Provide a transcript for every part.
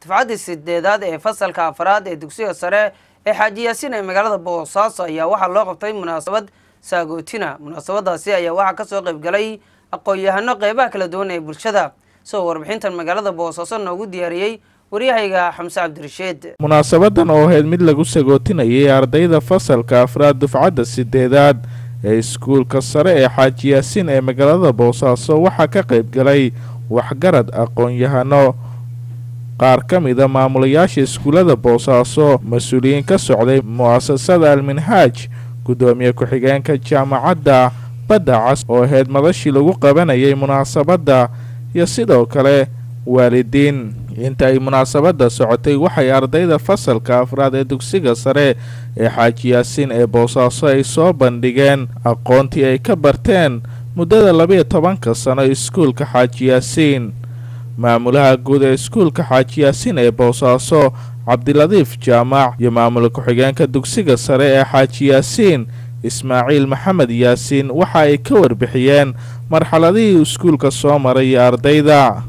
dufcaddii sideedaad ee fasalka afraad ee dugsiga sare ee xaaji yaasiin ee magaalada boosaaso ayaa waxaa loo qabtay munaasabad saagootina munaasabadaasi ayaa waxaa kasoo qaybgalay aqoon-yahano qeybaha kala duwan ee bulshada isagoo warbixintan magaalada boosaaso noogu diyaariyey waryahayga xamse cabdirashiid munaasabadan oo ahayd mid lagu sagootinayay ardayda fasalka afraad dufcadda sideedaad ee iskuulka sare ee xaaji yaasiin ee magaalada boosaaso waxaa ka qaybgalay waxgarad aqoon-yahano qaar ka mida maamulayaasha iskuullada boosaaso mas-uuliyiin ka socday mu'asasada alminhaaj guddoomiye ku-xigeenka jaamacadda badda cas oo ahayd madashii lagu qabanayay munaasabadda iyo sidoo kale waalidiin inta ay munaasabadda socotay waxay ardayda fasalka afraad ee dugsiga sare ee xaaji yaasiin ee boosaaso ay soo bandhigeen aqoontii ay ka barteen muddada labiyo tobanka sano iskuulka xaaji yaasiin maamulaha guud ee iskuulka xaaji yaasiin ee boosaaso cabdiladiif jaamac iyo maamul ku-xigeenka dugsiga sare ee xaaji yaasiin ismaaciil maxamed yaasiin waxa ay ka warbixiyeen marxaladihii iskuulka soo maray iyo ardayda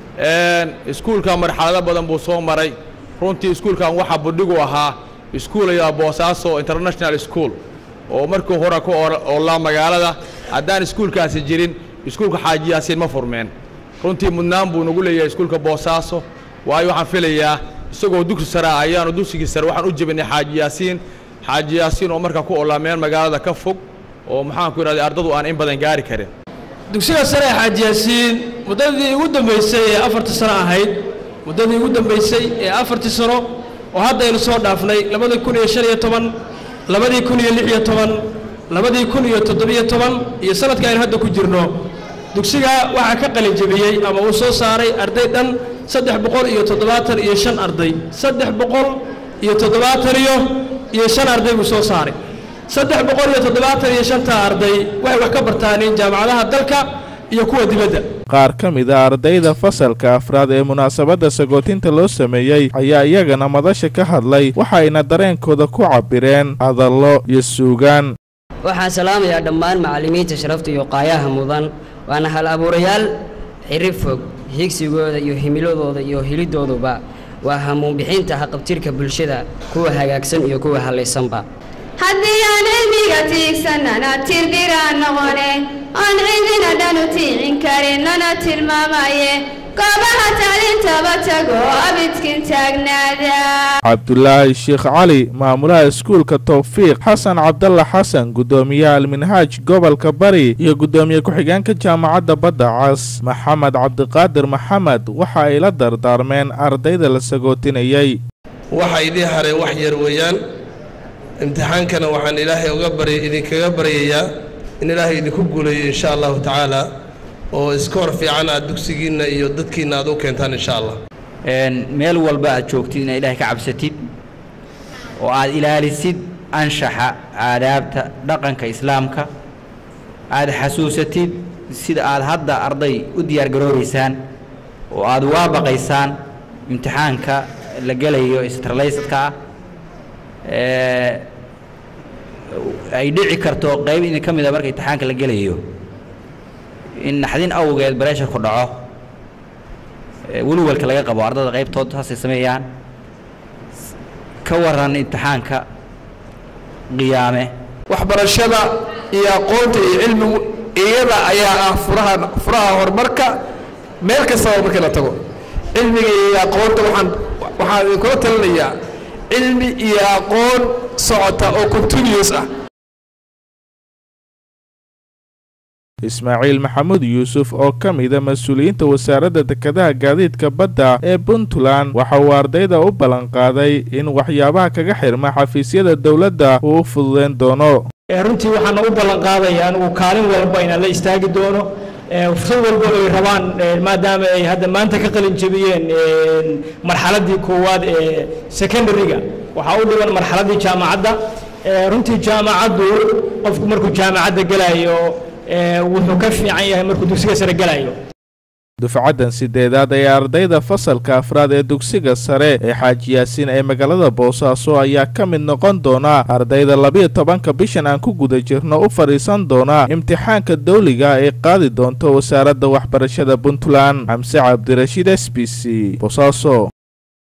iskuulkan marxalado badan buu soo maray runtii iskuulkan waxaa budhigu ahaa iskuulaya boosaaso international school oo markii hore ku oolaa magaalada haddaan iskuulkaasi jirin iskuulka xaaji yaasiin ma furmeen runtii mudnaan buu nagu leeyahay iskuulka boosaaso waayo waxaan filayaa isagoo dugsi sare ah ayaanu dugsigii sare waxaan u jebinay xaaji yaasiin xaaji yaasiin oo markaa ku oolaa meel magaalada ka fog oo maxaanku idhahday ardadu aan in badan gaari karin dugsiga sare ee xaaji yaasiin muddadii ugu dambaysay ee afartii sano ahayd muddadii ugu dambaysay ee afartii sano oo haddaynu soo dhaafnay labadii kun iyo shan iyo toban labadii kun iyo lix iyo toban labadii kun iyo toddobiyo toban iyo sanadka aynu hadda ku jirno dugsiga waxaa ka qalin jebiyey ama uu soo saaray arday dhan saddex boqol iyo toddobaatan iyo shan arday saddex boqol iyo toddobaatan iyo iyo shan arday buu soo saaray saddex boqol iyo toddobaatan iyo shantaa arday waxay wax ka bartaaneen jaamacadaha dalka iyo kuwa dibadda qaar ka mid a ardayda fasalka afraad ee munaasabadda sagootinta loo sameeyey ayaa iyagana madasha ka hadlay waxayna dareenkooda ku cabbireen hadallo iyo suugaan waxaan salaamayaa dhammaan macallimiinta sharafta iyo qaayaha mudan waana hal abuurayaal xirri fog higsigooda iyo himiladooda iyo helidooduba waa hamuunbixinta haqabtirka bulshada kuwa hagaagsan iyo kuwa hallaysanba haddii aan cilmiga tiigsanana tirdhiraan noqone oon cidina dhan u tiicin karin lana tilmaamaye goobaha tacliintaba tago abidkin taagnaada cabdulaahi sheekh cali maamulaha iskuulka towfiiq xasan cabdalla xasan guddoomiyaha alminhaaj gobolka bari iyo guddoomiye ku-xigeenka jaamacadda badda cas maxamed cabdiqaadir maxamed waxa ay la dardaarmeen ardayda la sagootinayey waxa idii haray wax yar weeyaan imtixaankana waxaan ilaahay uga bary idinkaga baryayaa in ilaahay idinku guuleeyo insha allahu tacaala oo iskoor fiican aad dugsigiinna iyo dadkiinna aad u keentaan insha allah meel walba aad joogtid inaad ilaahay ka cabsatid oo aad ilaalisid anshaxa aadaabta dhaqanka islaamka aad xasuusatid sida aad hadda arday u diyaargaroobaysaan oo aad waabaqaysaan imtixaanka la gelayo istraleysadka ah ay dhici karto qayb idin ka mid a marka imtixaanka la gelayo in naxdin awgeed bareesharku dhaco welwalka laga qabo ardada qaybtood saasay sameeyaan ka waran imtixaanka qiyaame waxbarashada iyo aqoonta iyo cilmigu iyada ayaa ah furaha furaha horumarka meel kastaba markii la tago cilmiga iyo aqoonta waxaan waxaan idinkula talinayaa cilmi iyo aqoon socota oo continuous ah ismaaciil maxamuud yuusuf oo ka mida mas-uuliyiinta wasaaradda dekedaha gaadiidka badda ee puntland waxa uu ardayda u ballanqaaday in waxyaabaha kaga xirma xafiisyada dowladda uu u fududeyn doono runtii waxaana u ballanqaadaya anigu kaalin walba inaan la istaagi doono fursad walba ay rabaan maadaama ay hadda maanta ka qalin jebiyeen marxaladdii koowaad ee secondary-ga waxaa u dhiban marxaladdii jaamacadda runtii jaamacaddu qofku markuu jaamacadda gelayo wuxuu ka fiican yahay markuu dugsiga sare gelayo dufcaddan sideedaad ee ardayda fasalka afraad ee dugsiga sare ee xaaji yaasiin ee magaalada boosaaso ayaa ka mid noqon doona ardayda labiyo tobanka bishan aan ku guda jirno u fadhiisan doona imtixaanka dawliga ay qaadi doonto wasaaradda waxbarashada puntland xamse cabdirashiid s b c boosaaso